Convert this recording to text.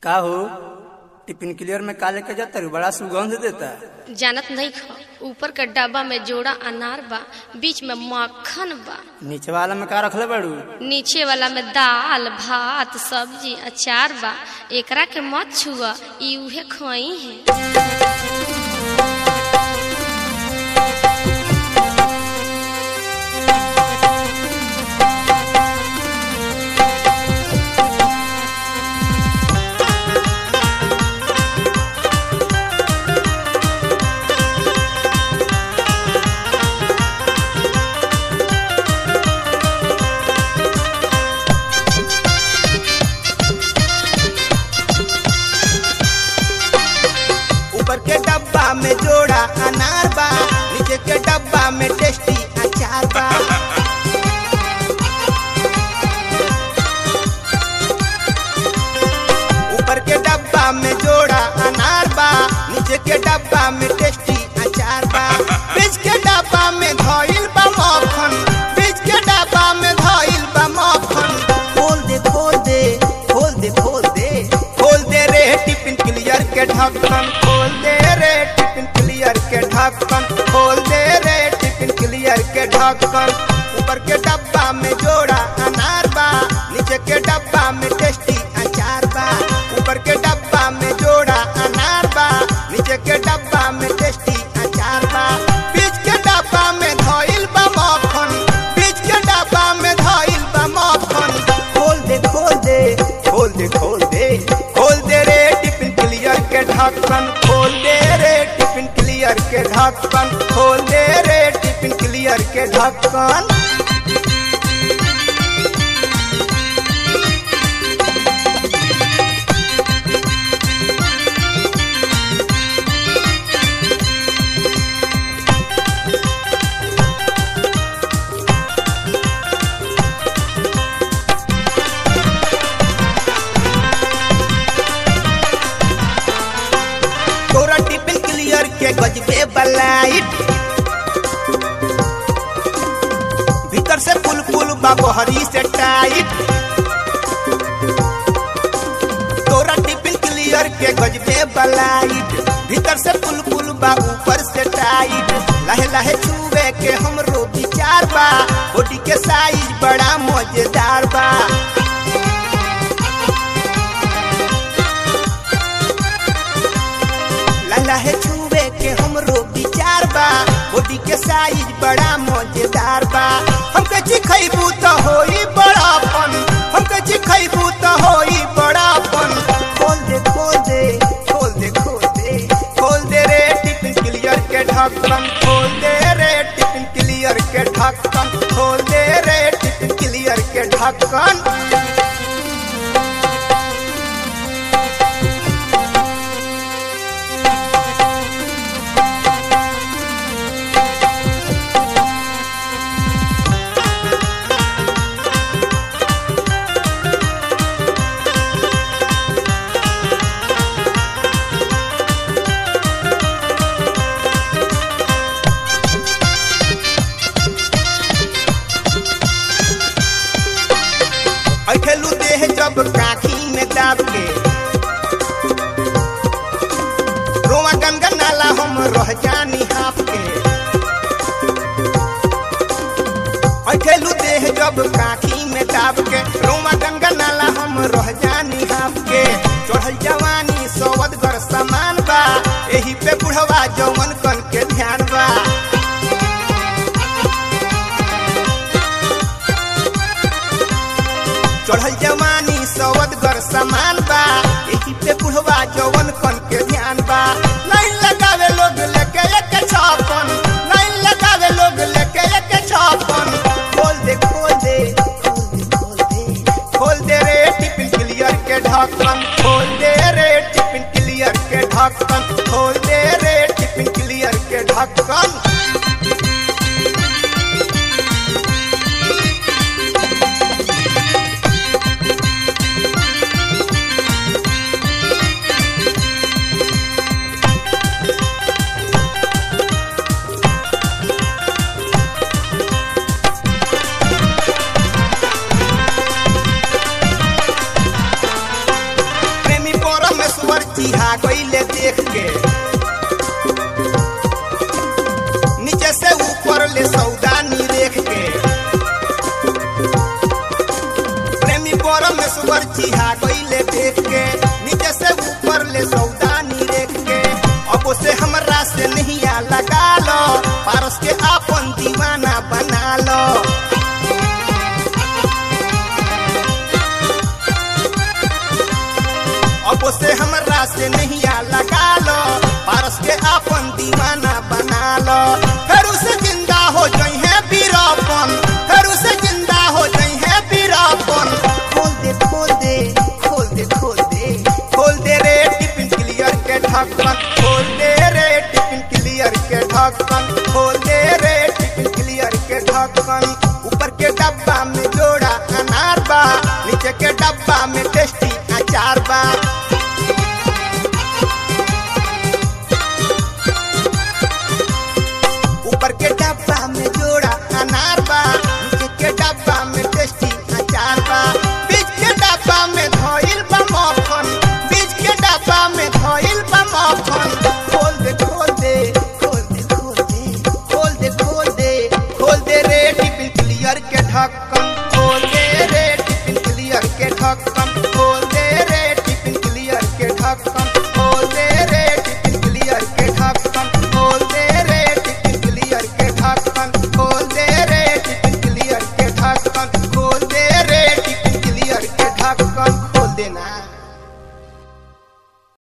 का हो tiffin clear में का लेके जाता रू बड़ा सुगंध देता जानत नहीं ख ऊपर के डब्बा में जोड़ा अनार बा बीच में मक्खन बा नीचे वाला में का रखले बाड़ू नीचे वाला में दाल भात सब्जी अचार बा एकरा के मत छुआ ई उहे खई है ऊपर के डब्बा में जोड़ा अनार बा नीचे के डब्बा में टेस्टी अचार बा ऊपर के डब्बा में जोड़ा अनार बा नीचे के डब्बा में टेस्टी अचार बा बीच के डब्बा में धइल बा मक्खन बीच के डब्बा में धइल बा मक्खन खोल दे खोल दे खोल दे खोल दे खोल दे रे टिफिन क्लियर के ढक्कन खोल दे रे टिफिन क्लियर के ढक्कन खोल दे रे टिफिन क्लियर के ढक्कन ऊपर के डब्बा में जोड़ा अनार बा नीचे के डब्बा में टेस्टी अचार बा ऊपर के डब्बा में जोड़ा अनार बा नीचे के डब्बा में टेस्टी अचार बा बीच के डब्बा में धइल बा मक्खन बीच के डब्बा में धइल बा मक्खन खोल दे खोल दे खोल दे खोल दे खोल दे रे टिफिन क्लियर के ढक्कन खोल दे रे टिफिन क्लियर के ढक्कन खोल दे रे टिफिन क्लियर के ढक्कन तोरा टिफिन क्लियर के गजबे बलाइट भीतर से पुल पुल बाबहरी से टाइट तोरा टिफिन क्लियर के गजबे बलाइट भीतर से पुल पुल बा ऊपर से टाइट लहे लहे छुए के हमरो विचार बा बॉडी के साइज बड़ा मजेदार बा लहे छुए के हमरो विचार बा बॉडी के साइज बड़ा मजेदार बा हमके चिखैबू त होई बड़ापन हमके चिखैबू त होई बड़ापन खोल दे खोल दे खोल दे खोल दे खोल दे रे टिफिन क्लियर के ढक्कन खोल दे रे टिफिन क्लियर के ढक्कन खोल दे रे टिफिन क्लियर के ढक्कन अठेलू देह जब काखी में दाब के रोवा गनगन नाला हम रह जानी हाफ के अठेलू देह जब काखी में दाब के रोवा गनगन नाला हम रह जानी हाफ के चढ़ल जवानी सवदगर समान बा एही पे बुढ़वा जवन कन के ध्यान बा चढ़ल जवानी सवदगर समान बा एही पे बुढ़वा जवन कन के ध्यान बा नहीं लगावे लोग लेके एक छापन नहीं लगावे लोग लेके एक छापन खोल दे खोल दे खोल दे खोल दे खोल दे रे टिफिन क्लियर के ढक्कन खोल दे रे टिफिन क्लियर के ढक्कन खोल दे रे टिफिन क्लियर के ढक्कन प्रेमी पर चिहा गईले देख के नीचे से ऊपर ले सौदानी रेख के प्रेमी परमेश्वर चिहा गईले देख के नीचे से ऊपर ले सौदानी रेख के अब से हमरा से नहीं आ लगा लो पारस के आपन दीवाना बना लो अब से हमरा से नहीं आ लगा लो पारस के आपन दीवाना बना लो फिर उसे जिंदा हो जाई है बीरापन फिर उसे जिंदा हो जाई है बीरापन खोल दे खोल दे खोल दे खोल दे खोल दे रे टिफिन क्लियर के ढक्कन खोल दे रे टिफिन क्लियर के ढक्कन खोल दे रे टिफिन क्लियर के ढक्कन ऊपर के डब्बा में जोड़ा अनार बा नीचे के डब्बा में टेस्टी अचार बा ऊपर के डब्बा में जोड़ा अनार बा नीचे के डब्बा में टेस्टी अचार बा बीच के डब्बा में धोइल बा मक्खन बीच के डब्बा में धोइल बा मक्खन खोल दे खोल दे खोल दे खोल दे खोल दे खोल दे खोल दे रे टिफिन क्लियर के ढक्कन